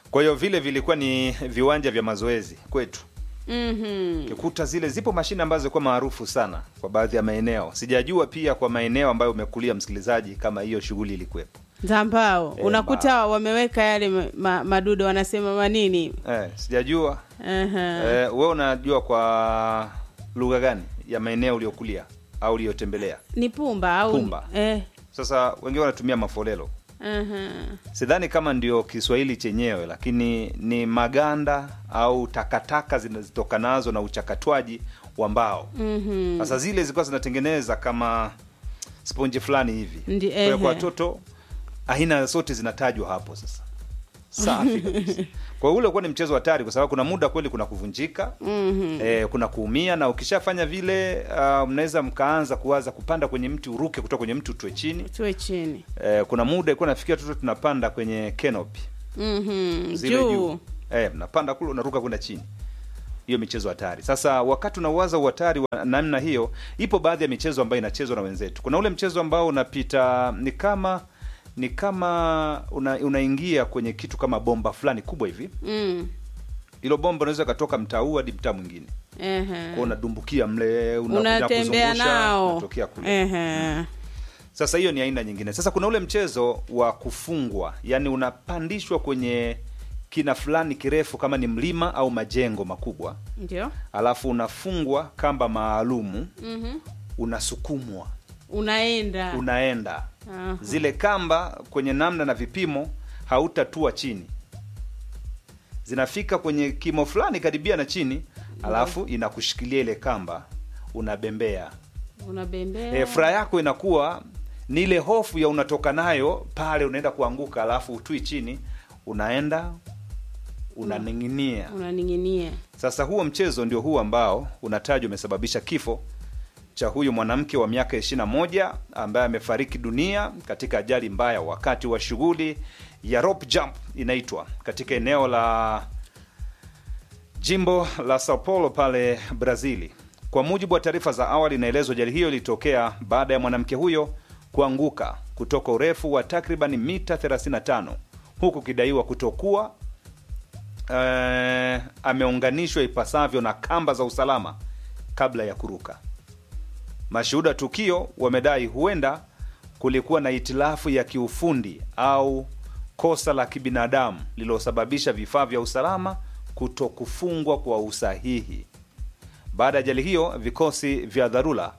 kwa hiyo vile vilikuwa ni viwanja vya mazoezi kwetu Mhm. Ukikuta zile zipo mashine ambazo zilikuwa maarufu sana kwa baadhi ya maeneo. Sijajua pia kwa maeneo ambayo umekulia msikilizaji, kama hiyo shughuli ilikuwepo. za mbao Eh, unakuta wameweka yale ma, ma, madudo wanasema manini Eh, sijajua Aha. eh, we unajua kwa lugha gani ya maeneo uliokulia au uliyotembelea? ni pumba au Pumba. eh. Sasa wengine wanatumia mafolelo. Aha. Sidhani kama ndio Kiswahili chenyewe, lakini ni maganda au takataka zinazotokanazo na uchakatwaji wa mbao. Mhm. Sasa zile zilikuwa zinatengeneza kama sponji fulani hivi. Ndi- Kwa hiyo ehe. kwa watoto aina zote zinatajwa hapo sasa. Safi kabisa. Kwa hiyo ule ulikuwa ni mchezo hatari kwa sababu kuna muda kweli kuna kuvunjika. Mhm. Eh, kuna kuumia na ukishafanya vile uh, mnaweza mkaanza kuwaza kupanda kwenye mti uruke kutoka kwenye mti utwe chini. tuwe chini Eh, kuna muda ilikuwa nafikia watoto tunapanda kwenye canopy Mhm. zile juu juu. Eh, mnapanda kule unaruka kwenda chini. Hiyo michezo hatari. Sasa wakati unawaza uhatari wa namna hiyo, ipo baadhi ya michezo ambayo inachezwa na wenzetu. Kuna ule mchezo ambao unapita ni kama ni kama una, unaingia kwenye kitu kama bomba fulani kubwa hivi. Mm. Hilo bomba unaweza katoka mtaa huu hadi mtaa mwingine. Ehe. Kwa unadumbukia mle, una- unatembea unakuzungusha, nao unatokea kule. Ehe. Sasa hiyo ni aina nyingine. Sasa kuna ule mchezo wa kufungwa, yani unapandishwa kwenye kina fulani kirefu, kama ni mlima au majengo makubwa, ndio alafu unafungwa kamba maalumu, Mhm. unasukumwa, unaenda unaenda Aha. zile kamba kwenye namna na vipimo, hautatua chini, zinafika kwenye kimo fulani karibia na chini, alafu inakushikilia ile kamba, unabembea unabembea e, furaha yako inakuwa ni ile hofu ya unatoka nayo pale, unaenda kuanguka, alafu utui chini, unaenda unaning'inia. unaning'inia Sasa huo mchezo ndio huu ambao unatajwa umesababisha kifo cha huyu mwanamke wa miaka 21 ambaye amefariki dunia katika ajali mbaya wakati wa shughuli ya rope jump inaitwa katika eneo la jimbo la Sao Paulo pale Brazili. Kwa mujibu wa taarifa za awali, inaelezwa ajali hiyo ilitokea baada ya mwanamke huyo kuanguka kutoka urefu wa takriban mita 35 huku kidaiwa kutokuwa eh, ameunganishwa ipasavyo na kamba za usalama kabla ya kuruka. Mashuhuda tukio wamedai huenda kulikuwa na itilafu ya kiufundi au kosa la kibinadamu lililosababisha vifaa vya usalama kuto kufungwa kwa usahihi. Baada ya ajali hiyo, vikosi vya dharura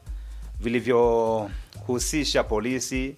vilivyohusisha polisi,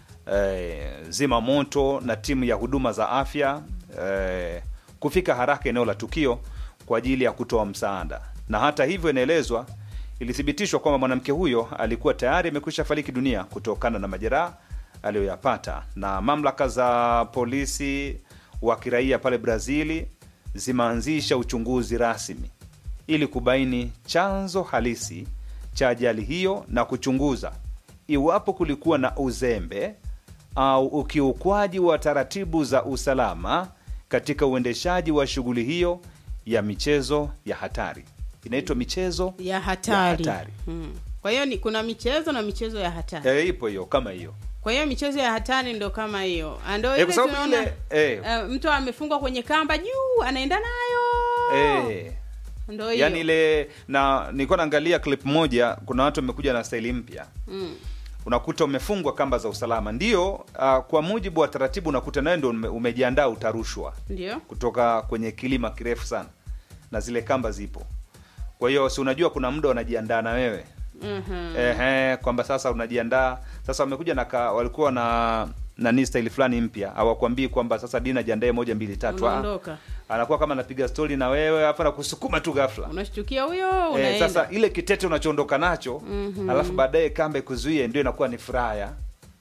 eh, zima moto na timu ya huduma za afya eh, kufika haraka eneo la tukio kwa ajili ya kutoa msaada. Na hata hivyo, inaelezwa ilithibitishwa kwamba mwanamke huyo alikuwa tayari amekwisha fariki dunia kutokana na majeraha aliyoyapata, na mamlaka za polisi wa kiraia pale Brazili zimeanzisha uchunguzi rasmi ili kubaini chanzo halisi cha ajali hiyo na kuchunguza iwapo kulikuwa na uzembe au ukiukwaji wa taratibu za usalama katika uendeshaji wa shughuli hiyo ya michezo ya hatari. Inaitwa michezo ya hatari, Ya hatari. Hmm. kwa hiyo ni kuna michezo na michezo ya hatari e, ipo hiyo kama hiyo kwa hiyo michezo ya hatari ndo kama hiyo Ah, ndo Eh, ile kwa sababu tunaona ile eh, eh, mtu amefungwa kwenye kamba juu anaenda nayo eh, ndo hiyo yani ile na nilikuwa naangalia clip moja, kuna watu wamekuja na staili mpya mm. unakuta umefungwa kamba za usalama ndio. Uh, kwa mujibu wa taratibu unakuta nawe ndo ume, umejiandaa utarushwa ndio kutoka kwenye kilima kirefu sana na zile kamba zipo. Kwa hiyo si unajua kuna muda wanajiandaa na wewe Mhm. ehe, kwamba sasa unajiandaa sasa. Wamekuja na ka, walikuwa na nani staili fulani mpya, hawakwambii kwamba sasa Dina jiandae moja mbili tatu. Ah, unaondoka anakuwa kama anapiga stori na wewe afu anakusukuma tu ghafla. unashtukia huyo Eh, unaenda sasa ile kitete unachoondoka nacho Mhm. alafu baadaye kamba ikuzuie, ndio inakuwa ni furaha ya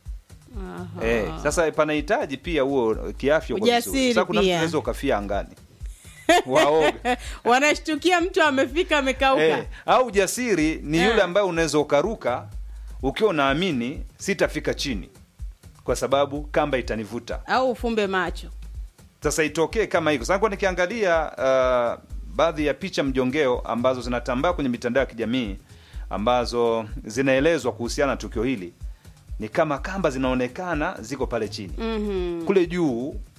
Aha. Eh, sasa panahitaji pia huo kiafya kwa Ujasiri vizuri. Sasa kuna mtu pia. unaweza ukafia angani waoga wanashtukia mtu amefika amekauka eh, au ujasiri ni Eh. yule ambaye unaweza ukaruka ukiwa unaamini sitafika chini kwa sababu kamba itanivuta. au ufumbe macho Sasa itokee kama hiko. Sasa kwa nikiangalia uh, baadhi ya picha mjongeo ambazo zinatambaa kwenye mitandao ya kijamii ambazo zinaelezwa kuhusiana na tukio hili, ni kama kamba zinaonekana ziko pale chini Mhm. kule juu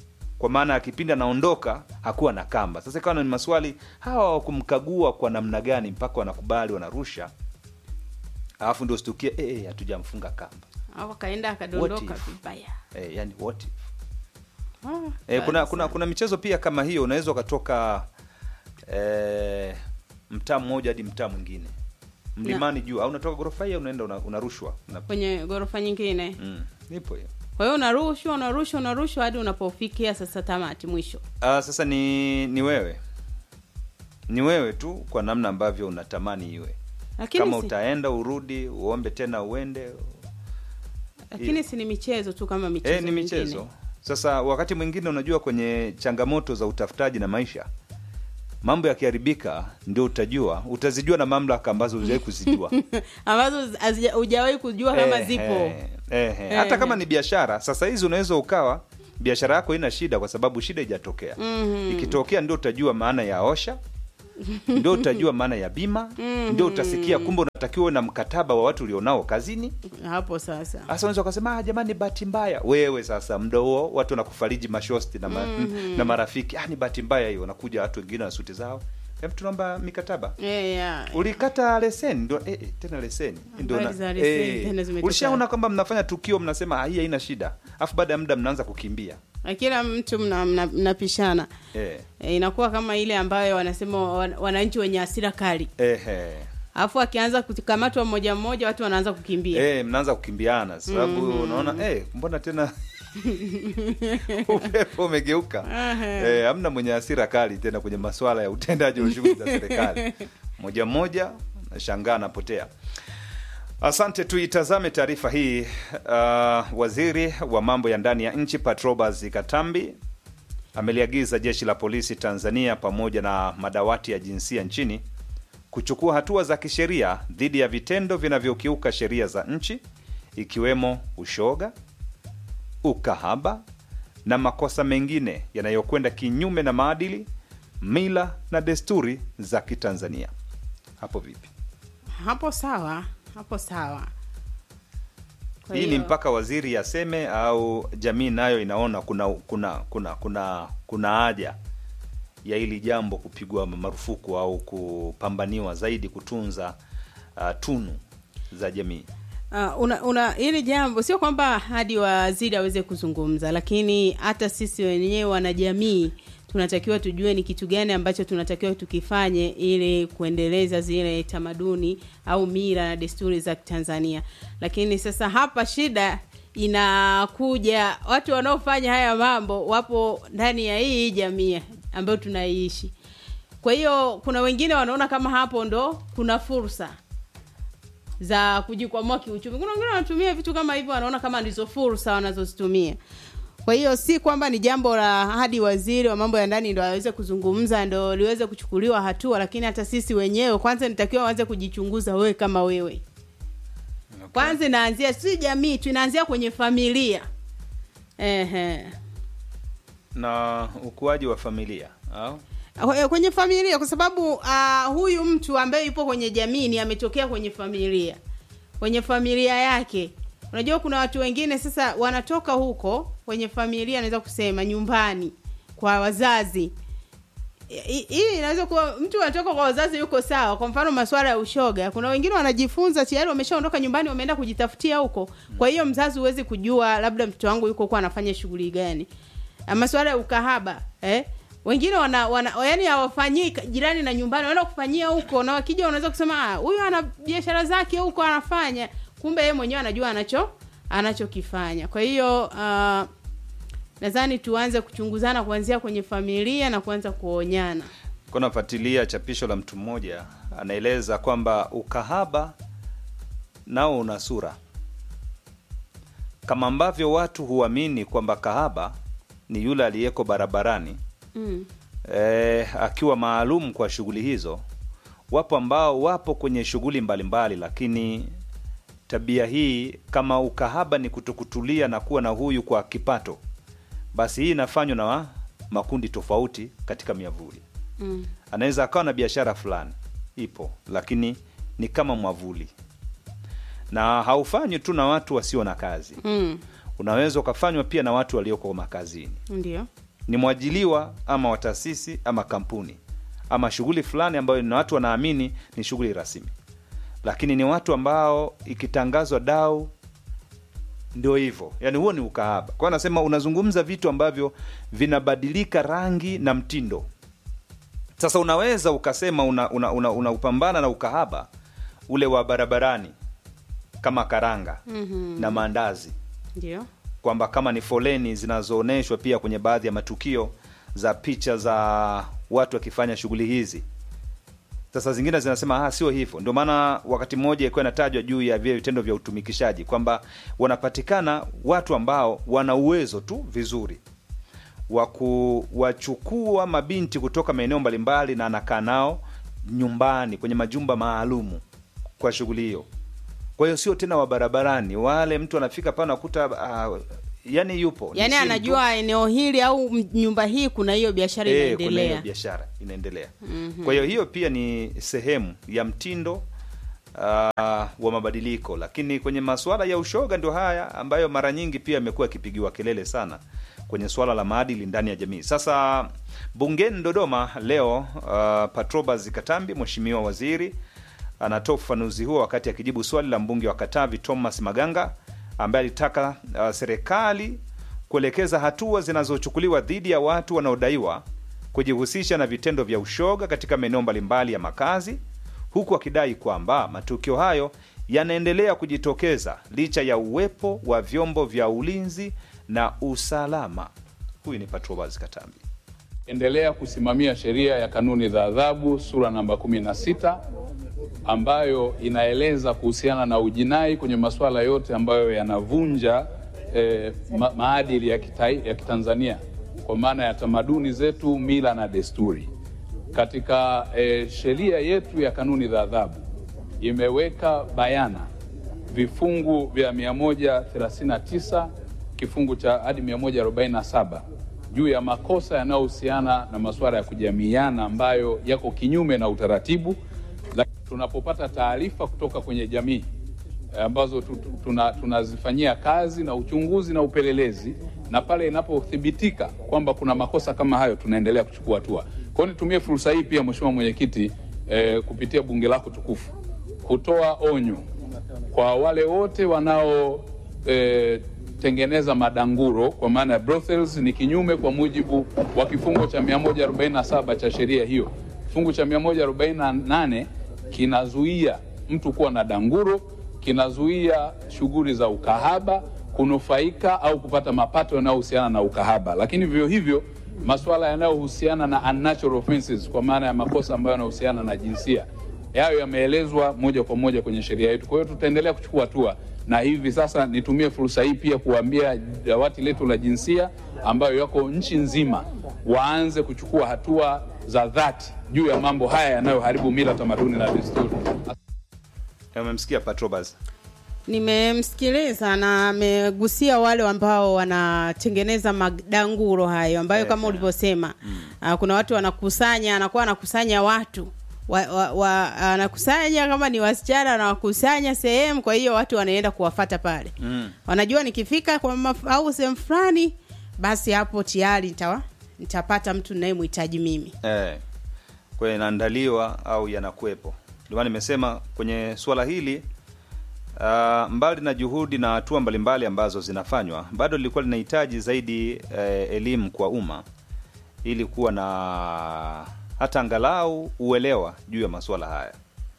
kwa maana ya kipindi anaondoka hakuwa na kamba. Sasa ikawa ni maswali hawa wakumkagua kwa namna gani mpaka wanakubali wanarusha, alafu ndio stukie eh, hatujamfunga kamba au akaenda akadondoka What if? vibaya eh, yani what if? Ah, E, kuna, basi. kuna kuna michezo pia kama hiyo unaweza ukatoka e, mtaa mmoja hadi mtaa mwingine mlimani juu au unatoka ghorofa hii unaenda una- unarushwa una, kwenye ghorofa nyingine mm, nipo hiyo kwa hiyo unarushwa unarushwa unarushwa hadi unapofikia sasa tamati mwisho ah, sasa ni ni wewe ni wewe tu kwa namna ambavyo unatamani iwe lakini kama si, utaenda urudi uombe tena uende lakini si ni michezo tu kama michezo e, ni michezo mingine. sasa wakati mwingine unajua kwenye changamoto za utafutaji na maisha mambo yakiharibika ndio utajua utazijua na mamlaka ambazo hujawahi kuzijua ambazo hazija- hujawahi kujua kama Eh, zipo eh, eh, eh. hata Eh, kama eh. ni biashara sasa hizi unaweza ukawa biashara yako ina shida kwa sababu shida ijatokea Mhm. ikitokea ndio utajua maana ya osha ndio utajua maana ya bima ndio utasikia kumbe unatakiwa uwe na mkataba wa watu ulionao kazini hapo sasa sasa unaweza ukasema ah, jamani bahati mbaya wewe sasa mda huo watu wanakufariji mashosti na, ma, na marafiki ah, ni bahati mbaya hiyo wanakuja watu wengine na suti zao Hebu tunaomba mikataba Eh, ya. ulikata leseni ndo eh, eh, tena leseni ndio Habari na- za leseni eh, tena zimetoka. ulishaona kwamba mnafanya tukio mnasema "Ah, hii haina shida alafu baada ya muda mnaanza kukimbia Na kila mtu mna- mna- mnapishana eh, e, inakuwa kama ile ambayo wanasema wan- wananchi wenye hasira kali eh, eh. alafu akianza kukamatwa mmoja mmoja watu wanaanza kukimbia Eh, mnaanza kukimbiana sababu unaona eh, mbona tena upepo umegeuka eh, hamna mwenye hasira kali tena kwenye masuala ya utendaji wa shughuli za serikali moja mmoja nashangaa anapotea asante tuitazame taarifa hii uh, waziri wa mambo ya ndani ya nchi patrobas katambi ameliagiza jeshi la polisi tanzania pamoja na madawati ya jinsia nchini kuchukua hatua za kisheria dhidi ya vitendo vinavyokiuka sheria za nchi ikiwemo ushoga ukahaba na makosa mengine yanayokwenda kinyume na maadili mila na desturi za kitanzania hapo vipi hapo sawa hapo sawa Kwa hii ni hiyo- mpaka waziri aseme au jamii nayo inaona kuna kuna kuna kuna kuna haja ya hili jambo kupigwa marufuku au kupambaniwa zaidi kutunza uh, tunu za jamii Uh, una, una hili jambo sio kwamba hadi waziri aweze kuzungumza, lakini hata sisi wenyewe wanajamii tunatakiwa tujue ni kitu gani ambacho tunatakiwa tukifanye ili kuendeleza zile tamaduni au mila na desturi za Tanzania. Lakini sasa hapa shida inakuja, watu wanaofanya haya mambo wapo ndani ya hii jamii ambayo tunaiishi. Kwa hiyo kuna wengine wanaona kama hapo ndo kuna fursa za kujikwamua kiuchumi. Kuna wengine wanatumia vitu kama hivyo, wanaona kama ndizo fursa wanazozitumia. Kwa hiyo si kwamba ni jambo la hadi waziri wa mambo ya ndani ndo aweze kuzungumza ndo liweze kuchukuliwa hatua, lakini hata sisi wenyewe kwanza nitakiwa waanze kujichunguza, wewe kama wewe kwanza inaanzia si jamii tu, inaanzia kwenye familia. Ehe. na ukuaji wa familia au Kwe- kwenye familia kwa sababu uh, huyu mtu ambaye yupo kwenye jamii ni ametokea kwenye familia kwenye familia yake unajua kuna watu wengine sasa wanatoka huko kwenye familia anaweza kusema nyumbani kwa wazazi Hi- hii inaweza kuwa mtu anatoka kwa wazazi yuko sawa kwa mfano masuala ya ushoga kuna wengine wanajifunza tayari wameshaondoka nyumbani wameenda kujitafutia huko kwa hiyo mzazi huwezi kujua labda mtoto wangu yuko huko anafanya shughuli gani Ah, masuala ya ukahaba eh wengine wana, wana yani hawafanyii ka- jirani na nyumbani wanaenda kufanyia huko na wakija wanaweza kusema "Ah, huyu ana biashara zake huko anafanya kumbe yeye mwenyewe anajua anacho anachokifanya kwa hiyo uh, nadhani tuanze kuchunguzana kuanzia kwenye familia na kuanza kuonyana Kwa nafuatilia chapisho la mtu mmoja anaeleza kwamba ukahaba nao una sura kama ambavyo watu huamini kwamba kahaba ni yule aliyeko barabarani mm. eh, akiwa maalum kwa shughuli hizo. Wapo ambao wapo kwenye shughuli mbalimbali, lakini tabia hii kama ukahaba ni kutokutulia na kuwa na huyu kwa kipato, basi hii inafanywa na wa- makundi tofauti katika miavuli. Mm. Anaweza akawa na biashara fulani ipo, lakini ni kama mwavuli, na haufanywi tu na watu wasio na kazi. Mm. Unaweza ukafanywa pia na watu walioko makazini ndio ni mwajiliwa ama wa taasisi ama kampuni ama shughuli fulani ambayo na watu wanaamini ni shughuli rasmi, lakini ni watu ambao ikitangazwa dau ndio hivyo, yani huo ni ukahaba. Kwa hiyo anasema unazungumza vitu ambavyo vinabadilika rangi na mtindo. Sasa unaweza ukasema unaupambana una, una, una na ukahaba ule wa barabarani kama karanga Mhm. na maandazi Ndio. kwamba kama ni foleni zinazoonyeshwa pia kwenye baadhi ya matukio za picha za watu wakifanya shughuli hizi. Sasa zingine zinasema ah, sio hivyo. Ndio maana wakati mmoja ilikuwa inatajwa juu ya vile vitendo vya utumikishaji kwamba wanapatikana watu ambao wana uwezo tu vizuri wa kuwachukua mabinti kutoka maeneo mbalimbali na anakaa nao nyumbani kwenye majumba maalumu kwa shughuli hiyo. Kwa hiyo sio tena wa barabarani, wale mtu anafika pale anakuta uh, yani yupo Ni Yaani siri tu. anajua eneo hili au m- nyumba hii kuna hiyo biashara Eh, kuna hiyo inaendelea. biashara inaendelea. Kwa hiyo hiyo pia ni sehemu ya mtindo uh, wa mabadiliko, lakini kwenye masuala ya ushoga ndio haya ambayo mara nyingi pia yamekuwa yakipigiwa kelele sana kwenye suala la maadili ndani ya jamii. Sasa bungeni Dodoma leo, uh, Patrobas Katambi, mheshimiwa waziri anatoa ufafanuzi huo wakati akijibu swali la mbunge wa Katavi Thomas Maganga ambaye alitaka uh, serikali kuelekeza hatua zinazochukuliwa dhidi ya watu wanaodaiwa kujihusisha na vitendo vya ushoga katika maeneo mbalimbali ya makazi, huku akidai kwamba matukio hayo yanaendelea kujitokeza licha ya uwepo wa vyombo vya ulinzi na usalama. Huyu ni Patrobas Katambi. endelea kusimamia sheria ya kanuni za adhabu sura namba 16 ambayo inaeleza kuhusiana na ujinai kwenye masuala yote ambayo yanavunja eh, ma maadili ya, kitai, ya Kitanzania kwa maana ya tamaduni zetu, mila na desturi. Katika eh, sheria yetu ya kanuni za adhabu imeweka bayana vifungu vya 139 kifungu cha hadi 147 juu ya makosa yanayohusiana na masuala ya kujamiiana ambayo yako kinyume na utaratibu. Lakini tunapopata taarifa kutoka kwenye jamii eh, ambazo tu- tu- tuna- tunazifanyia kazi na uchunguzi na upelelezi, na pale inapothibitika kwamba kuna makosa kama hayo, tunaendelea kuchukua hatua. Kwa hiyo nitumie fursa hii pia, Mheshimiwa Mwenyekiti, eh, kupitia bunge lako tukufu kutoa onyo kwa wale wote wanao eh, tengeneza madanguro kwa maana ya brothels ni kinyume kwa mujibu wa kifungu cha 147 cha sheria hiyo. Kifungu cha 148 kinazuia mtu kuwa na danguro, kinazuia shughuli za ukahaba, kunufaika au kupata mapato yanayohusiana na ukahaba, lakini vivyo hivyo masuala yanayohusiana na unnatural offenses kwa maana ya makosa ambayo yanahusiana na jinsia yayo yameelezwa moja kwa moja kwenye sheria yetu. Kwa hiyo tutaendelea kuchukua hatua, na hivi sasa nitumie fursa hii pia kuambia dawati letu la jinsia ambayo yako nchi nzima waanze kuchukua hatua za dhati juu ya mambo haya yanayoharibu mila, tamaduni na desturi. Umemsikia Patrobas? Nimemsikiliza na amegusia wale ambao wanatengeneza madanguro hayo ambayo Eh, kama eh. ulivyosema ah, kuna watu wanakusanya, anakuwa anakusanya watu wa, wa, wa, anakusanya kama ni wasichana anawakusanya sehemu, kwa hiyo watu wanaenda kuwafata pale Mm. wanajua nikifika kwa maf- au sehemu fulani, basi hapo tayari nitawa nitapata mtu ninayemhitaji mimi. Eh, kwa hiyo inaandaliwa au yanakuwepo. Ndio maana nimesema kwenye suala hili uh, mbali na juhudi na hatua mbalimbali ambazo zinafanywa, bado lilikuwa linahitaji zaidi eh, elimu kwa umma ili kuwa na hata angalau uelewa juu ya masuala haya.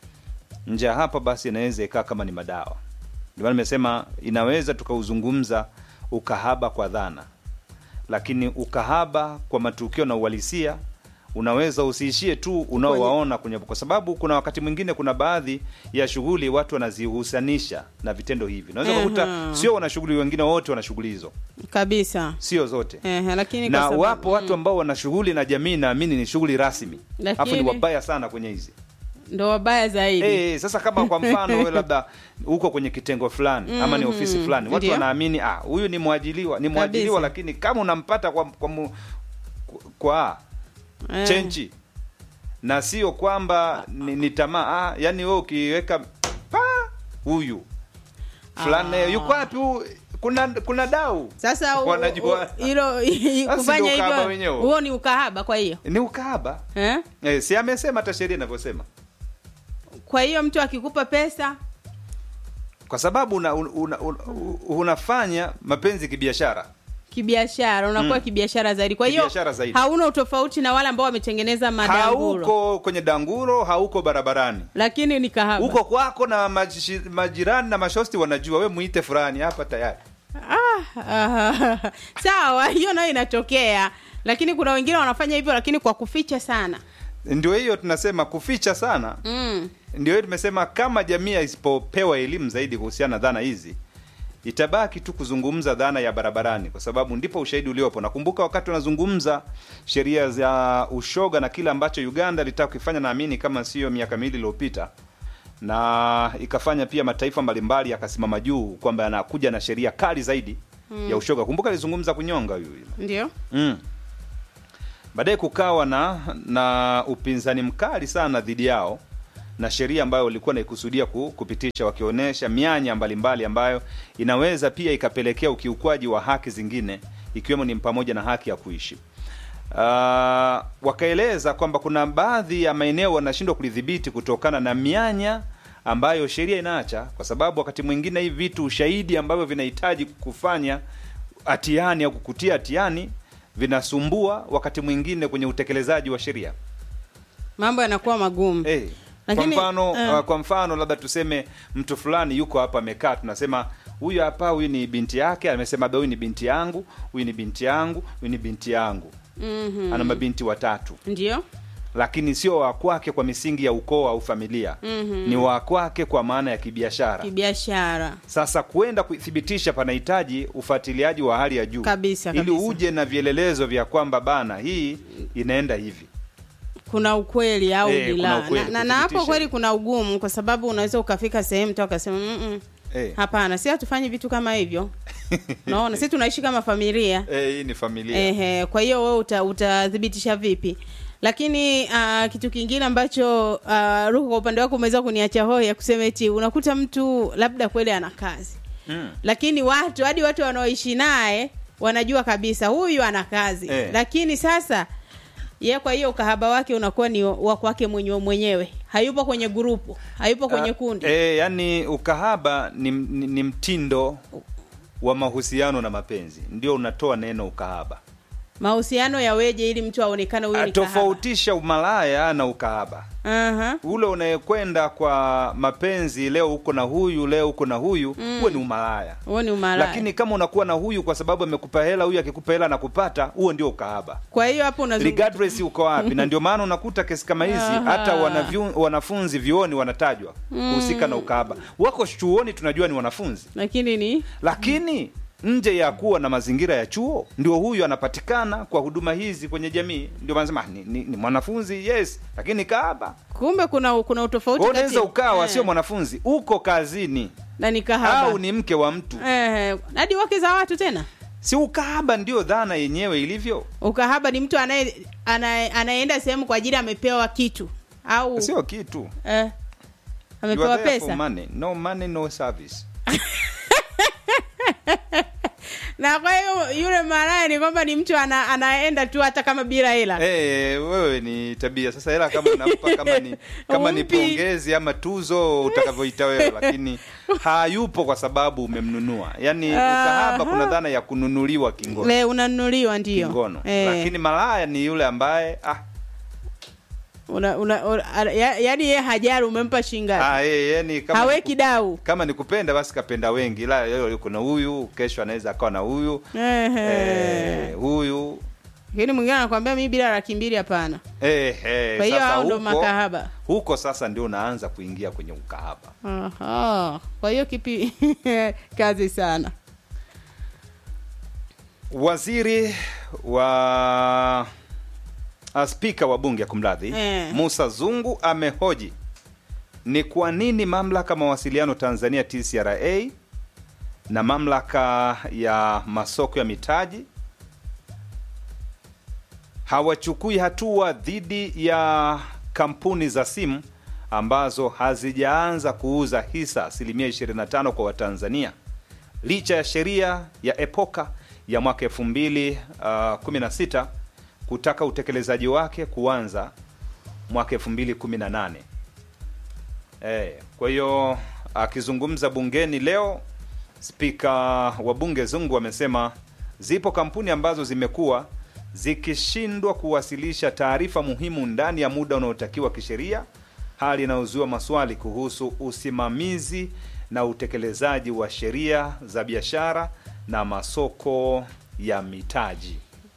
Nje ya hapa basi inaweza ikaa kama ni madawa. Ndio maana nimesema inaweza tukauzungumza ukahaba kwa dhana, lakini ukahaba kwa matukio na uhalisia unaweza usiishie tu unaowaona kwenye, kwa sababu kuna wakati mwingine kuna baadhi ya shughuli watu wanazihusanisha na vitendo hivi. Unaweza kukuta Aha. sio wana shughuli wengine wote wana shughuli hizo, Kabisa. sio zote Eh, lakini kwa na sababu- wapo watu ambao wana shughuli na jamii naamini ni shughuli rasmi, alafu ni Lakini- wabaya sana kwenye hizi ndo wabaya zaidi. Eh, sasa kama kwa mfano wewe labda uko kwenye kitengo fulani ama ni ofisi fulani, watu Ndio. wanaamini ah, huyu ni mwajiliwa, ni mwajiliwa, Kabisa. lakini kama unampata kwa kwa, mu, kwa Eh. chenchi na sio kwamba ni, ni tamaa ah, yani wewe ukiweka pa huyu fulani Ah. yuko wapi huyu? kuna kuna dau sasa u- Wanajua. u- hilo Sasa kufanya ndio ukahaba hivyo wenyewe. huo ni ukahaba kwa hiyo ni ukahaba eh? eh, si amesema hata sheria inavyosema kwa hiyo mtu akikupa pesa kwa sababu una, una, una, una, unafanya mapenzi kibiashara kibiashara unakuwa kibiashara zaidi kwa hiyo Kibiashara zaidi. hauna utofauti na wale ambao wametengeneza madanguro hauko kwenye danguro hauko barabarani lakini ni kahaba huko kwako na majishi- majirani na mashosti wanajua we muite fulani hapa tayari ah, ah, sawa hiyo nayo inatokea lakini kuna wengine wanafanya hivyo lakini kwa kuficha sana ndio hiyo tunasema kuficha sana mm. ndio hiyo tumesema kama jamii isipopewa elimu zaidi kuhusiana na dhana hizi itabaki tu kuzungumza dhana ya barabarani kwa sababu ndipo ushahidi uliopo nakumbuka wakati wanazungumza sheria za ushoga na kile ambacho uganda ilitaka kukifanya naamini kama sio miaka miwili iliyopita na ikafanya pia mataifa mbalimbali yakasimama juu kwamba yanakuja na sheria kali zaidi mm. ya ushoga kumbuka alizungumza kunyonga huyu ndio mm. baadaye kukawa na na upinzani mkali sana dhidi yao na sheria ambayo walikuwa naikusudia ku, kupitisha wakionyesha mianya mbalimbali ambayo inaweza pia ikapelekea ukiukwaji wa haki zingine ikiwemo ni pamoja na haki ya kuishi uh, wakaeleza kwamba kuna baadhi ya maeneo wanashindwa kulidhibiti kutokana na mianya ambayo sheria inaacha kwa sababu wakati mwingine hivi vitu ushahidi ambavyo vinahitaji kufanya hatiani au kukutia hatiani vinasumbua wakati mwingine kwenye utekelezaji wa sheria mambo yanakuwa magumu hey. Lakini, kwa mfano eh. uh, kwa mfano labda tuseme mtu fulani yuko hapa amekaa tunasema huyu hapa huyu ni binti yake amesema "Ba, huyu ni binti yangu huyu ni binti yangu huyu ni binti yangu mm-hmm. ana mabinti watatu ndio lakini sio wa kwake kwa misingi ya ukoo au familia Mhm. ni wa kwake kwa maana ya kibiashara kibiashara sasa kwenda kuthibitisha panahitaji ufuatiliaji wa hali ya juu Kabisa, ili kabisa. uje na vielelezo vya kwamba bana hii inaenda hivi kuna ukweli au Eh, bila kuna ukweli, na, na, na hapo kuthibitisha. kweli kuna ugumu kwa sababu unaweza ukafika sehemu tu akasema "Mm-mm, Eh. hapana si hatufanyi vitu kama hivyo naona si tunaishi kama familia Eh, hii ni familia Ehe, kwa hiyo wewe uta, utathibitisha vipi lakini uh, kitu kingine ambacho uh, ruhu kwa upande wako umeweza kuniacha hoi ya kusema eti unakuta mtu labda kweli ana kazi mm. lakini watu hadi watu wanaoishi naye wanajua kabisa huyu ana kazi Eh. lakini sasa ye kwa hiyo ukahaba wake unakuwa ni wa kwake mwenyewe mwenyewe hayupo kwenye grupu hayupo kwenye Ah, kundi eh, yani ukahaba ni, ni, ni mtindo wa mahusiano na mapenzi ndio unatoa neno ukahaba mahusiano yaweje ili mtu aonekane huyu Ah, ni kahaba tofautisha umalaya na ukahaba Aha. ule unayekwenda kwa mapenzi leo uko na huyu leo uko na huyu huwe ni umalaya huo ni umalaya lakini kama unakuwa na huyu kwa sababu amekupa hela huyu akikupa hela anakupata huo ndio ukahaba kwa hiyo hapo unazungu- regardless uko wapi na ndio maana unakuta kesi kama hizi Aha. hata wanavyu, wanafunzi vyuoni wanatajwa kuhusika na ukahaba wako chuoni tunajua ni wanafunzi lakini ni lakini nje ya kuwa na mazingira ya chuo ndio huyu anapatikana kwa huduma hizi kwenye jamii ndio wanasema "Ah, ni, ni, ni mwanafunzi yes lakini kahaba kumbe kuna kuna utofauti Kwa hiyo unaweza kati- ukawa eh, sio mwanafunzi uko kazini na ni kahaba au ni mke wa mtu eh, hadi wake za watu tena si ukahaba ndio dhana yenyewe ilivyo ukahaba ni mtu anaye anaye- anayeenda sehemu kwa ajili amepewa kitu au sio kitu eh, You amepewa are there for pesa money. no money no service na kwa hiyo yule malaya ni kwamba ni mtu ana, anaenda tu hata kama bila hela Eh, wewe ni tabia sasa hela kama unampa kama ni kama ni Umpi. pongezi ama tuzo utakavyoita wewe lakini hayupo kwa sababu umemnunua yaani ukahaba kuna dhana ya kununuliwa kingono le unanunuliwa ndio kingono eh, lakini malaya ni yule ambaye ah, una, una, una, ya, yaani ye hajari umempa shingapi ah eh, yani kama haweki dau kama ni kupenda basi kapenda wengi la leo yuko na huyu kesho anaweza akawa na huyu Ehe. eh, huyu lakini mwingine anakwambia mi bila laki mbili hapana eh, eh, kwa hiyo sasa hao ndo huko, makahaba huko sasa ndio unaanza kuingia kwenye ukahaba Aha. kwa hiyo kipi kazi sana waziri wa ah, spika wa bunge kumradhi Eh. musa zungu amehoji ni kwa nini mamlaka mawasiliano tanzania tcra na mamlaka ya masoko ya mitaji hawachukui hatua dhidi ya kampuni za simu ambazo hazijaanza kuuza hisa asilimia 25 kwa watanzania licha ya sheria ya epoka ya mwaka 2016 kutaka utekelezaji wake kuanza mwaka 2018. Eh, kwa hiyo akizungumza bungeni leo spika wa bunge Zungu amesema zipo kampuni ambazo zimekuwa zikishindwa kuwasilisha taarifa muhimu ndani ya muda unaotakiwa kisheria, hali inayozua maswali kuhusu usimamizi na utekelezaji wa sheria za biashara na masoko ya mitaji.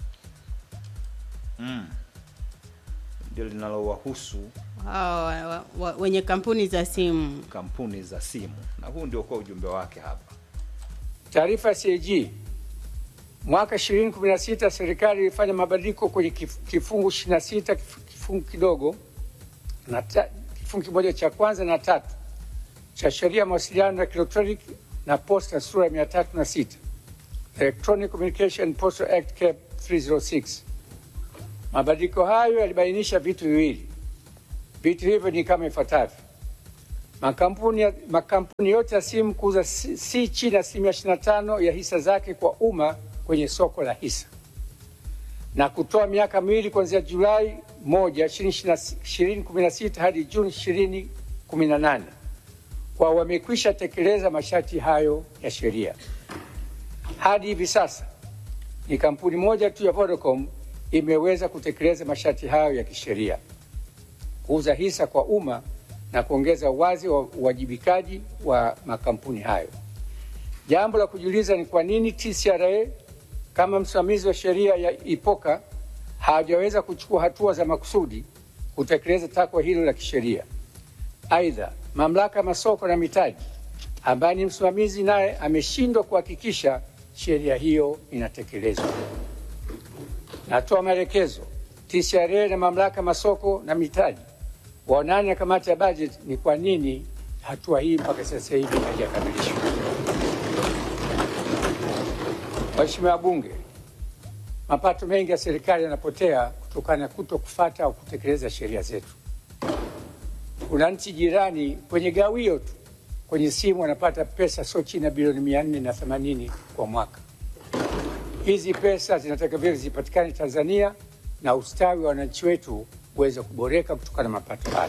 Mm. Ndio linalowahusu Hao wa- wa- wa- wenye kampuni za simu kampuni za simu, na huu ndio kwa ujumbe wake hapa. Taarifa ya CAG mwaka 2016 serikali ilifanya mabadiliko kwenye kif- kifungu 26 kif- kifungu kidogo na ta, kifungu kimoja cha kwanza na tatu cha sheria ya mawasiliano ya kielektroniki na posta sura ya 306 Electronic Communication and Postal Act Cap 306. Mabadiliko hayo yalibainisha vitu viwili. Vitu hivyo ni kama ifuatavyo: Makampuni, ya- makampuni yote ya simu kuuza si, si chini ya asilimia 25 ya hisa zake kwa umma kwenye soko la hisa na kutoa miaka miwili kuanzia Julai 1, 2016 hadi Juni 2018 kwa wamekwisha tekeleza masharti hayo ya sheria. Hadi hivi sasa ni kampuni moja tu ya Vodacom imeweza kutekeleza masharti hayo ya kisheria kuuza hisa kwa umma na kuongeza uwazi wa uwajibikaji wa makampuni hayo. Jambo la kujiuliza ni kwa nini TCRA kama msimamizi wa sheria ya IPOKA hawajaweza kuchukua hatua za makusudi kutekeleza takwa hilo la kisheria. Aidha, mamlaka ya masoko na mitaji ambaye ni msimamizi naye ameshindwa kuhakikisha sheria hiyo inatekelezwa. Natoa maelekezo TCRA na mamlaka ya masoko na mitaji waonane na kamati ya bajeti ni kwa nini hatua hii mpaka sasa hivi haijakamilishwa. Waheshimiwa wabunge, mapato mengi ya serikali yanapotea kutokana na kuto kufata au kutekeleza sheria zetu. Kuna nchi jirani kwenye gawio tu kwenye simu wanapata pesa sio chini ya bilioni mia nne na themanini kwa mwaka. Hizi pesa zinatakiwa vile zipatikane Tanzania na ustawi wa wananchi wetu uweze kuboreka kutokana na mapato hayo.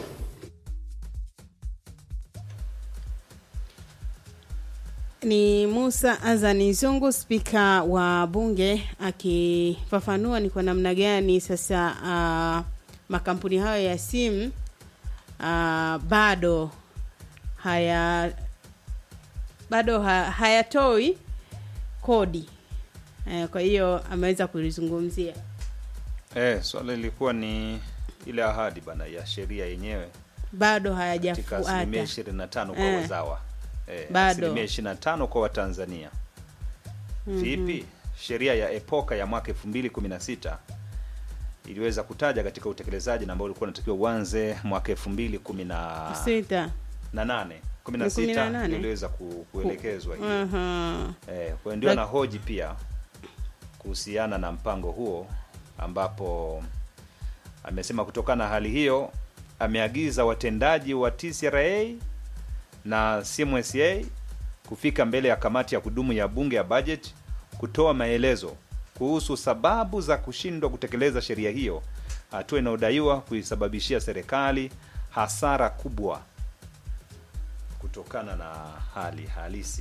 ni Musa Azani Zungu, spika wa bunge akifafanua ni kwa namna gani sasa uh, makampuni hayo ya simu uh, bado haya bado ha, hayatoi kodi eh, kwa hiyo ameweza kulizungumzia Eh, swala lilikuwa ni ile ahadi bana ya sheria yenyewe bado katika asilimia hayajafuata 25 kwa Eh. wazawa eh, Bado. asilimia 25 kwa Watanzania. Vipi sheria ya epoka ya mwaka 2016 iliweza kutaja katika utekelezaji na ambao ulikuwa unatakiwa uanze mwaka 2018 sita 16 18. ndio iliweza ku, kuelekezwa hiyo. Aha. Eh, kwa hiyo ndio Lak- anahoji pia kuhusiana na mpango huo ambapo amesema kutokana na hali hiyo ameagiza watendaji wa TCRA na CMSA kufika mbele ya kamati ya kudumu ya bunge ya budget kutoa maelezo kuhusu sababu za kushindwa kutekeleza sheria hiyo, hatua inayodaiwa kuisababishia serikali hasara kubwa kutokana na hali halisi.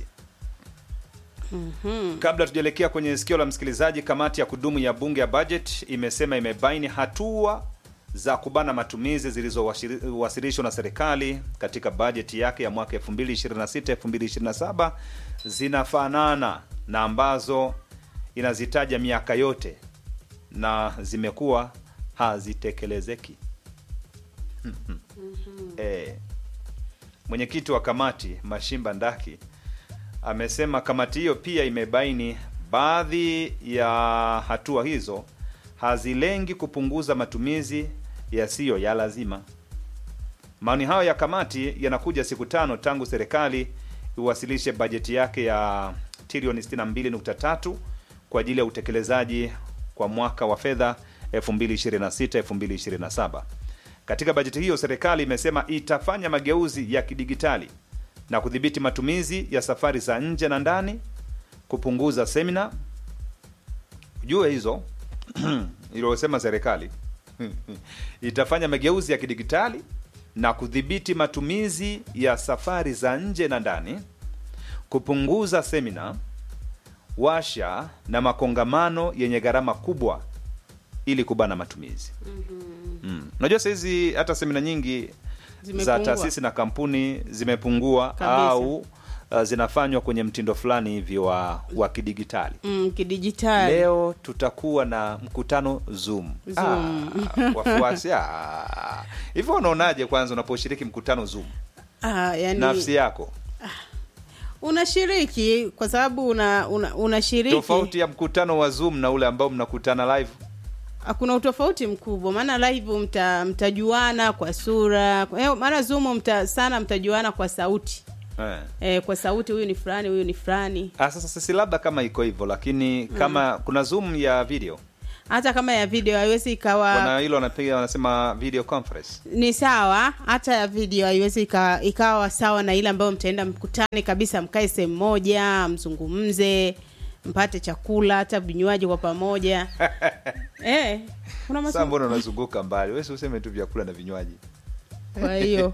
Kabla tujaelekea kwenye sikio la msikilizaji, kamati ya kudumu ya bunge ya budget imesema imebaini hatua za kubana matumizi zilizowasilishwa na serikali katika bajeti yake ya mwaka 2026 2027 zinafanana na ambazo inazitaja miaka yote na zimekuwa hazitekelezeki. Eh, mwenyekiti wa kamati Mashimba Ndaki amesema kamati hiyo pia imebaini baadhi ya hatua hizo hazilengi kupunguza matumizi yasiyo ya lazima. Maoni hayo ya kamati yanakuja siku tano tangu serikali iwasilishe bajeti yake ya trilioni 62.3 kwa ajili ya utekelezaji kwa mwaka wa fedha 2026-2027. Katika bajeti hiyo serikali imesema itafanya mageuzi ya kidigitali na kudhibiti matumizi ya safari za nje na ndani kupunguza semina jue hizo iliyosema serikali itafanya mageuzi ya kidigitali na kudhibiti matumizi ya safari za nje na ndani kupunguza semina washa na makongamano yenye gharama kubwa ili kubana matumizi mm. unajua sahizi hata semina nyingi za Zimepungua. taasisi na kampuni zimepungua Kabisa. au uh, zinafanywa kwenye mtindo fulani hivi wa, wa kidigitali mm, kidijitali leo tutakuwa na mkutano zoom, Zoom. Ah, wafuasi ah. hivyo unaonaje kwanza unaposhiriki mkutano zoom ah, yani, nafsi yako unashiriki kwa sababu una, una, unashiriki tofauti ya mkutano wa zoom na ule ambao mnakutana live kuna utofauti mkubwa maana live mta, mtajuana kwa sura kwa hiyo maana zoom mta, sana mtajuana kwa sauti eh. e, kwa sauti huyu ni fulani huyu ni fulani Ah, sasa sisi labda kama iko hivyo lakini kama kuna zoom ya video hata kama ya video haiwezi ikawa wana hilo wanapiga wanasema video conference ni sawa hata ya video haiwezi ika- ikawa sawa na ile ambayo mtaenda mkutane kabisa mkae sehemu moja mzungumze mpate chakula hata vinywaji kwa pamoja eh, kuna sasa masomo mbona unazunguka mbali wesi useme tu vyakula na vinywaji kwa hiyo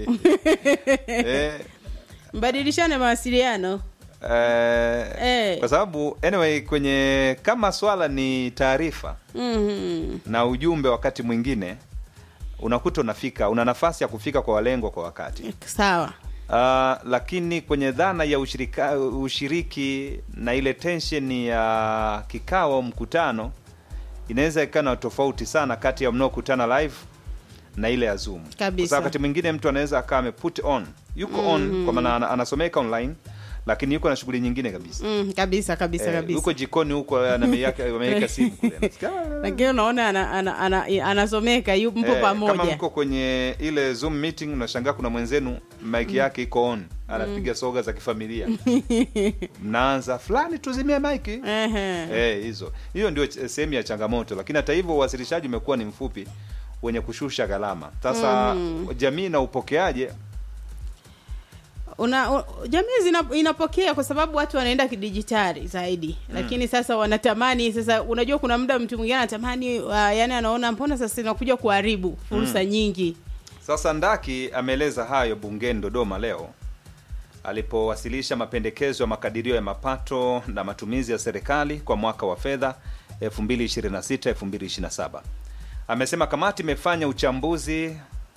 eh, mbadilishane mawasiliano eh, Eh. kwa sababu anyway kwenye kama swala ni taarifa mm na ujumbe wakati mwingine unakuta unafika una nafasi ya kufika kwa walengwa kwa wakati sawa uh, lakini kwenye dhana ya ushirika, ushiriki na ile tension ya kikao au mkutano inaweza ikawa na tofauti sana kati ya mnaokutana live na ile ya zoom Kabisa. Kwa sababu wakati mwingine mtu anaweza akawa ameput on yuko on kwa maana ana- anasomeka online lakini yuko na shughuli nyingine kabisa mm, kabisa kabisa Eh, kabisa yuko jikoni huko anameweka ameweka simu kule Nasikia, lakini unaona ana, ana, ana, anasomeka yu mpo Eh, kama pamoja mko kwenye ile zoom meeting unashangaa kuna mwenzenu mic yake iko on anapiga soga za kifamilia mnaanza fulani tuzimie mike Ehe. eh, hizo hiyo ndio ch- sehemu ya changamoto lakini hata hivyo uwasilishaji umekuwa ni mfupi wenye kushusha gharama sasa jamii na upokeaje una u- jamii zina, inapokea kwa sababu watu wanaenda kidijitali zaidi lakini sasa wanatamani sasa unajua kuna muda mtu mwingine anatamani uh, yani anaona mbona sasa inakuja kuharibu fursa nyingi Sasa Ndaki ameeleza hayo bungeni Dodoma leo alipowasilisha mapendekezo ya makadirio ya mapato na matumizi ya serikali kwa mwaka wa fedha 2026-2027. Amesema kamati imefanya uchambuzi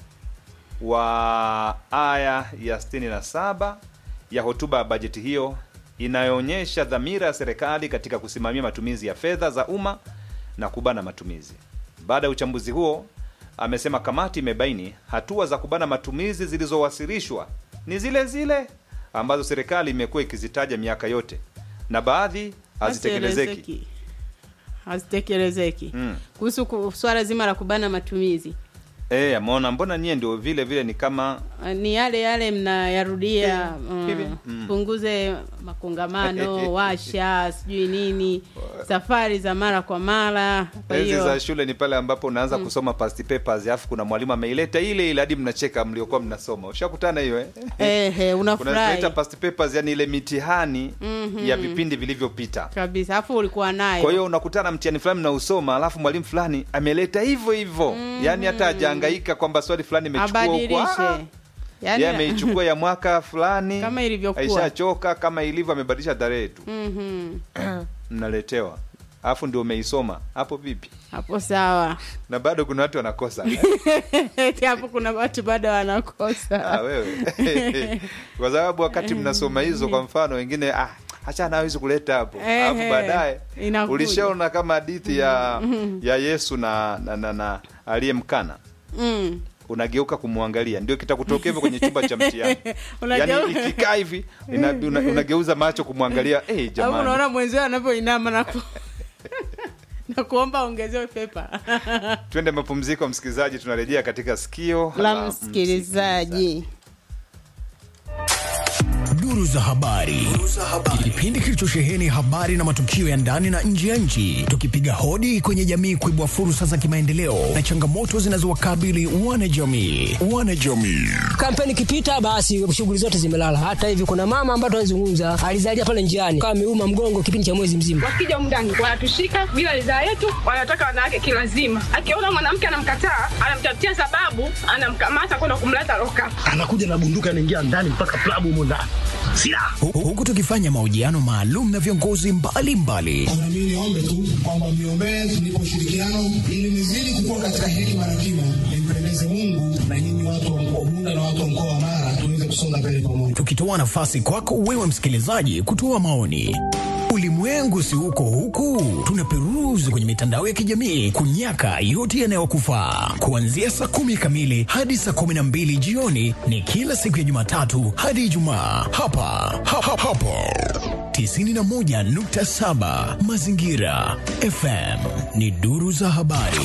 wa aya ya 67 ya hotuba ya bajeti hiyo inayoonyesha dhamira ya serikali katika kusimamia matumizi ya fedha za umma na kubana matumizi. Baada ya uchambuzi huo, amesema kamati imebaini hatua za kubana matumizi zilizowasilishwa ni zile zile ambazo serikali imekuwa ikizitaja miaka yote na baadhi hazitekelezeki. hazitekelezeki Mm. kuhusu ku- swala zima la kubana matumizi Eh, ameona mbona nyie ndio vile vile ni kama Uh, ni yale yale mnayarudia Hivi. mm, Mm. punguze makongamano washa sijui nini safari za mara kwa mara kwa enzi hiyo za shule ni pale ambapo unaanza kusoma past papers alafu kuna mwalimu ameileta ile ile hadi mnacheka mliokuwa mnasoma ushakutana hiyo eh? ehe unaleta unafurahi past papers yani ile mitihani ya vipindi vilivyopita kabisa alafu ulikuwa nayo kwa hiyo unakutana mtihani fulani mnausoma alafu mwalimu fulani ameleta hivyo hivyo yani hata hajahangaika kwamba swali fulani imechukua huko abadilishe Ah, yani yeye ameichukua ya mwaka fulani Kama ilivyokuwa. aishachoka kama ilivyo amebadilisha tarehe tu Mhm. mnaletewa alafu ndio umeisoma hapo vipi hapo sawa na bado kuna watu wanakosa Eti hapo kuna watu bado Ah, wanakosa wewe kwa sababu wakati mnasoma hizo kwa mfano wengine ah, hacha nawezi kuleta hapo Ehe, alafu baadaye inakuja. ulishaona kama hadithi ya ya yesu na na, na, na aliyemkana mm. unageuka kumwangalia ndio kitakutokea hivyo kwenye chumba cha mtihani Unageu- yani ikikaa hivi ina, una, unageuza macho kumwangalia hey, au jamani unaona mwenzio anavyoinama na ku... na kuomba ongezewe pepa twende mapumziko msikilizaji tunarejea katika sikio la la msikilizaji Duru za habari, kipindi kilichosheheni habari na matukio ya ndani na nje ya nchi, tukipiga hodi kwenye jamii kuibua fursa za kimaendeleo na changamoto zinazowakabili wanajamii. Wanajamii kampeni ikipita, basi shughuli zote zimelala. Hata hivi kuna mama ambaye tunazungumza alizalia pale njiani, kama ameuma mgongo kipindi cha mwezi mzima. Wakija mndani wanatushika bila ridhaa yetu, wanataka wanawake kilazima. Akiona mwanamke anamkataa, anamtafutia sababu, anamkamata kwenda kumleta loka. anakuja na bunduki anaingia ndani mpaka klabu humo ndani silaha Hu- huku tukifanya mahojiano maalum na viongozi mbalimbali Na mimi niombe tu kwamba mniombee tunipe ushirikiano ili nizidi kukua katika hekima na kima, nimpendeze Mungu na nyinyi watu wa mkoa wa Bunda na watu wa mkoa wa Mara tuweze kusonga mbele pamoja. tukitoa nafasi kwako wewe msikilizaji kutoa maoni. Ulimwengu si huko huku, tunaperuzi kwenye mitandao ya kijamii kunyaka yote yanayokufaa. Kuanzia saa kumi kamili hadi saa kumi na mbili jioni ni kila siku ya Jumatatu hadi Ijumaa hapa ha, ha, hapo 91.7 Mazingira FM ni duru za habari.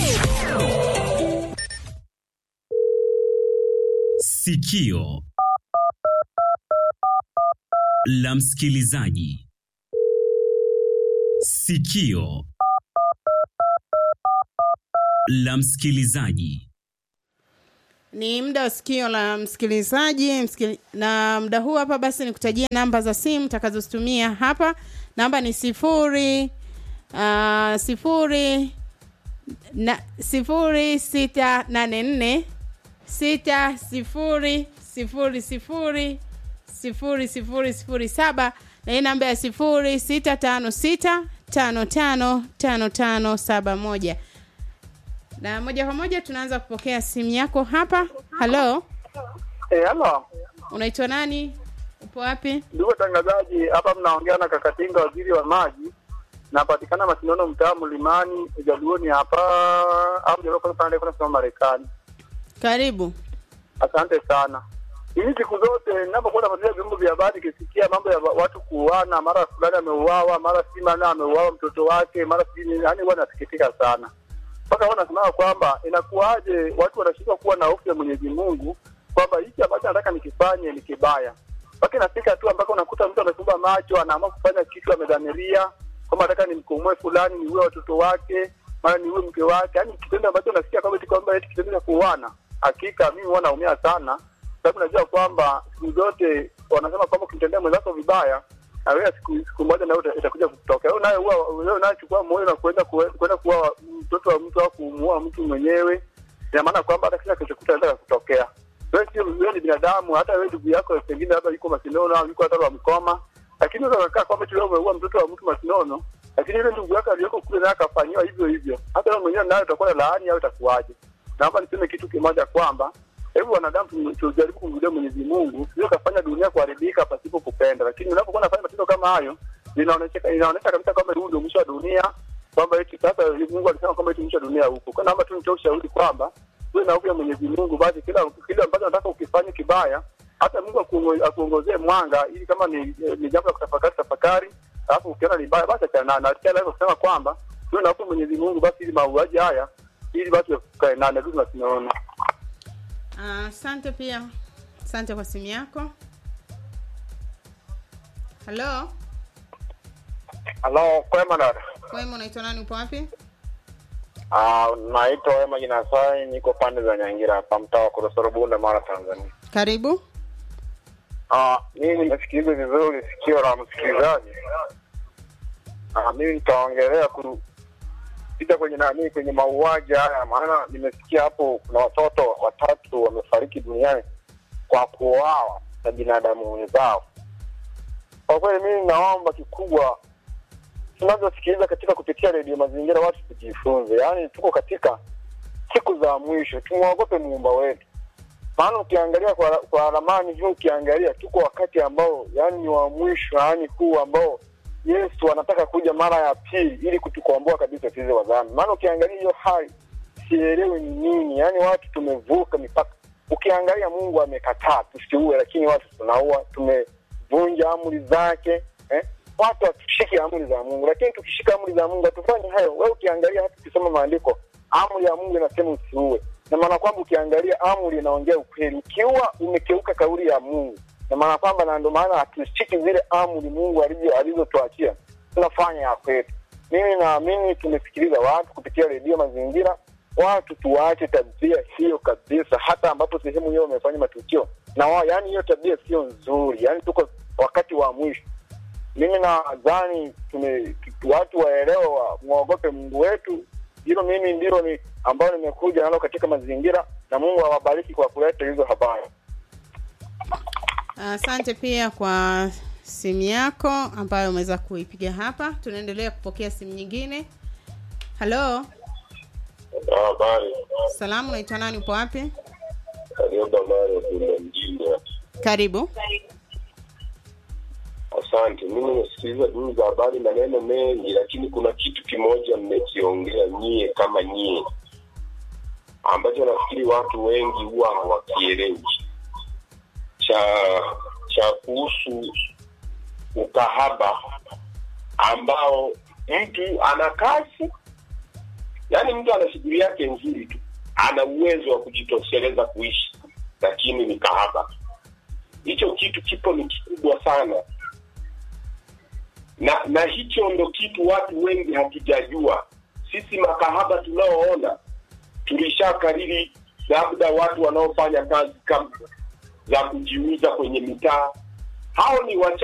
Sikio la msikilizaji. Sikio la msikilizaji. Ni muda wa sikio la msikilizaji msikili, na muda huu hapa basi nikutajia namba za simu takazozitumia hapa. Namba ni sifuri uh, sifuri na sifuri sita nane nne sita sifuri sifuri sifuri sifuri sifuri sifuri saba na hii namba ya sifuri sita tano sita tano tano tano tano saba moja na moja kwa moja tunaanza kupokea simu yako hapa halo Eh, halo. unaitwa nani upo wapi Ndugu watangazaji, hapa mnaongea na Kakatinga, waziri wa maji. Napatikana Masinono, mtaa Mlimani, Jaluoni hapa au Jaluo kwa pande kuna sema Marekani. karibu Asante sana. Hii siku zote ninapokuwa nafuatilia vyombo vya habari kisikia mambo ya watu kuuana, mara fulani ameuawa, mara si maana ameuawa mtoto wake, mara si nini, yani huwa nasikitika sana. Mpaka huwa nasimama kwamba inakuwaje watu wanashindwa kuwa na hofu ya Mwenyezi Mungu kwamba hiki ambacho nataka nikifanye ni kibaya. Mpaka inafika tu ambako unakuta mtu amefumba macho, anaamua kufanya kitu amedhamiria kwamba nataka nimkomoe fulani, niue watoto wake, mara niue mke wake, yani kitendo ambacho nasikia kwamba eti kwamba eti kitendo cha kuuana. Hakika mimi huwa naumia sana, sababu najua kwamba siku zote wanasema kwamba ukimtendea mwenzako vibaya na wewe siku, siku moja nawe uta- itakuja kutokea. Wewe naye huwa wewe naye chukua moyo na kwenda kue- kwenda kuwa mtoto wa mtu au kumuua mtu mwenyewe, ina maana kwamba hata kila kilichokuta inaweza kutokea. Wewe sio wewe ni binadamu, hata wewe ndugu yako pengine labda yuko Masinono au yuko hata wa Mkoma, lakini unaweza kukaa kwamba tu leo umeua mtoto wa mtu Masinono, lakini yule ndugu yako aliyoko kule naye akafanyiwa hivyo hivyo, hata wewe mwenyewe naye utakuwa na laani au itakuwaje? Naomba niseme kitu kimoja kwamba hebu wanadamu tu- tujaribu kumrudia Mwenyezi Mungu, sio kafanya dunia kuharibika pasipo kupenda. Lakini unapokuwa unafanya matendo kama hayo, inaonyesha inaonyesha kabisa kwamba huu ndio mwisho wa dunia, kwamba eti sasa Mungu alisema kwamba eti mwisho wa dunia huko. Kwa naomba tu nitoe ushauri kwamba uwe na hofu ya Mwenyezi Mungu, basi kila kile ambacho nataka ukifanye kibaya, hata Mungu akuongo- akuongozee mwanga, ili kama ni, ni jambo la kutafakari tafakari, alafu ukiona ni baya basi achana nalo. Na pia naweza kusema kwamba uwe na hofu ya Mwenyezi Mungu, basi ili mauaji haya ili basi tukae nane tu tunasinaona Ah, asante pia asante kwa simu yako halo Halo, kwema dada. wema unaitwa nani upo wapi Ah, naitwa Wema Jinasai, niko pande za Nyangira hapa mtaa wa Korosoro Bunda, Mara, Tanzania. karibu Ah, mimi nimesikiliza vizuri sikio la msikilizaji. Ah, mimi nitaongelea kupita kwenye nani, kwenye mauaji haya, maana nimesikia hapo kuna watoto watatu wamefariki duniani kwa kuuawa na binadamu wenzao. Kwa kweli mimi naomba kikubwa tunavyosikiliza katika kupitia redio mazingira watu tujifunze, yaani tuko katika siku za mwisho, tumwogope muumba wetu. Maana ukiangalia kwa, kwa ramani hii, ukiangalia tuko wakati ambao yani ni wa mwisho, yani huu ambao Yesu anataka kuja mara ya pili ili kutukomboa kabisa sisi wa dhambi. Maana ukiangalia hiyo hali sielewi ni nini, yani watu tumevuka mipaka. Ukiangalia Mungu amekataa tusiue, lakini watu tunaua, tumevunja amri zake eh? Watu hatushiki amri za Mungu, lakini tukishika amri za Mungu hatufanyi hayo. Wewe ukiangalia hata ukisoma maandiko, amri ya Mungu inasema usiue, na maana kwamba ukiangalia amri inaongea ukweli. Ukiua umekeuka kauli ya Mungu, na maana kwamba na ndio maana hatushiki zile amri Mungu alizo- alizotuachia, tunafanya ya kwetu. Mimi naamini tumesikiliza watu kupitia redio Mazingira, watu tuwache tabia hiyo kabisa, hata ambapo sehemu hiyo wamefanya matukio na wao, yani hiyo tabia sio nzuri, yani tuko wakati wa mwisho. Mimi nadhani tume- tu- watu waelewe, wa- mwogope Mungu wetu. Hilo mimi ndilo ni ambayo nimekuja nalo katika mazingira, na Mungu awabariki kwa kuleta hizo habari. Asante pia kwa simu yako ambayo umeweza kuipiga hapa. Tunaendelea kupokea simu nyingine. Halo, Habari, salamu, unaitwa nani? Upo wapi? Karioba Mario kuna mjini. Karibu. Asante. Mimi nimesikiliza duru za habari, maneno mengi, lakini kuna kitu kimoja mmekiongea nyie kama nyie, ambacho nafikiri watu wengi huwa hawakielewi, cha cha kuhusu ukahaba ambao mtu ana kazi, yaani mtu ana shughuli yake nzuri tu, ana uwezo wa kujitosheleza kuishi, lakini ni kahaba. Hicho kitu kipo ni kikubwa sana na na hicho ndo kitu watu wengi hatujajua. Sisi makahaba tunaoona tulishakariri, labda watu wanaofanya kazi kama za kujiuza kwenye mitaa, hao ni wacha